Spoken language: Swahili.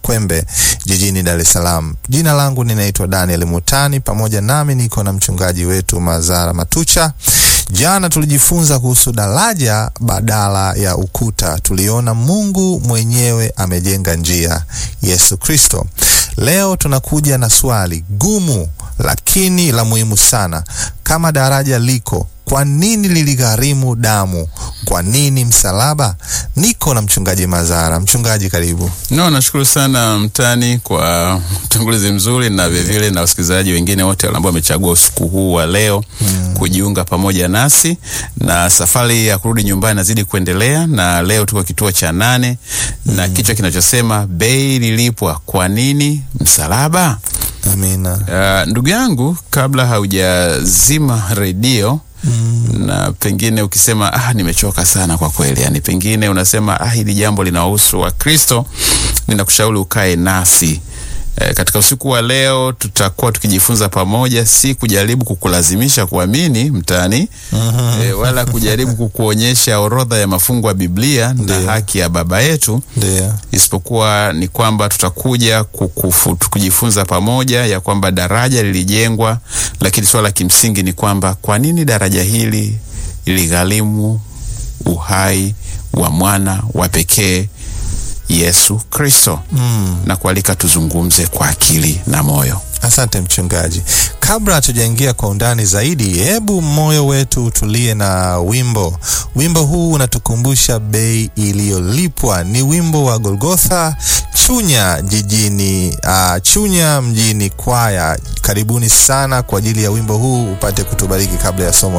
Kwembe jijini Dar es Salaam. Jina langu ninaitwa Daniel Mutani, pamoja nami niko na mchungaji wetu Mazara Matucha. Jana tulijifunza kuhusu daraja badala ya ukuta. Tuliona Mungu mwenyewe amejenga njia, Yesu Kristo. Leo tunakuja na swali gumu lakini la muhimu sana. Kama daraja liko, kwa nini liligharimu damu? Kwa nini msalaba? Niko na mchungaji Mazara. Mchungaji, karibu. No, nashukuru sana Mtani kwa utangulizi mzuri na vilevile na wasikilizaji wengine wote ambao wamechagua usiku huu wa leo mm, kujiunga pamoja nasi na safari ya kurudi nyumbani nazidi kuendelea, na leo tuko kituo cha nane mm, na kichwa kinachosema bei lilipwa, kwa nini msalaba? Amina. Uh, ndugu yangu, kabla haujazima redio Mm. Na pengine ukisema ah, nimechoka sana kwa kweli, yani pengine unasema ah, hili jambo linawahusu Wakristo, ninakushauri ukae nasi e, katika usiku wa leo tutakuwa tukijifunza pamoja, si kujaribu kukulazimisha kuamini Mtani mm -hmm. e, wala kujaribu kukuonyesha orodha ya mafungu ya Biblia na haki ya Baba yetu Ndio. isipokuwa ni kwamba tutakuja kukufu, kujifunza pamoja ya kwamba daraja lilijengwa, lakini swala kimsingi ni kwamba kwa nini daraja hili liligharimu uhai wa mwana wa pekee Yesu Kristo mm. na kualika tuzungumze kwa akili na moyo. Asante mchungaji. Kabla hatujaingia kwa undani zaidi, hebu moyo wetu utulie na wimbo. Wimbo huu unatukumbusha bei iliyolipwa. Ni wimbo wa Golgotha Chunya jijini uh, Chunya mjini kwaya. Karibuni sana kwa ajili ya wimbo huu, upate kutubariki kabla ya somo